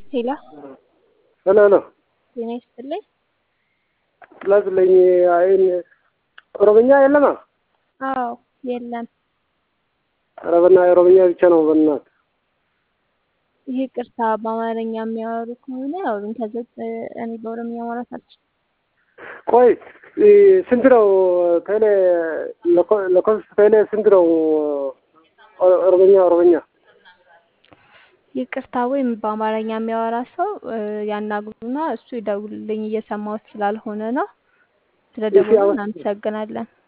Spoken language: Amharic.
ሄሎ ሄሎ ሄሎ ጤና ይስጥልኝ። ስላስለኝ አይን ኦሮምኛ የለማ? አዎ የለም። ኧረ በእናትህ ኦሮምኛ ብቻ ነው በእናትህ። ይህ ቅርታ በአማርኛ የሚያወሩ ከሆነ አውሩኝ። ከዛ እኔ በኦሮምኛ ማውራት አልችልም። ቆይ ስንት ነው ቴሌ ለኮስ ቴሌ ስንት ነው ኦሮምኛ ኦሮምኛ? ይቅርታ ወይም በአማርኛ የሚያወራ ሰው ያናግሩና እሱ ይደውልልኝ። እየሰማሁት ስላልሆነ ነው። ስለደወሉ እናመሰግናለን።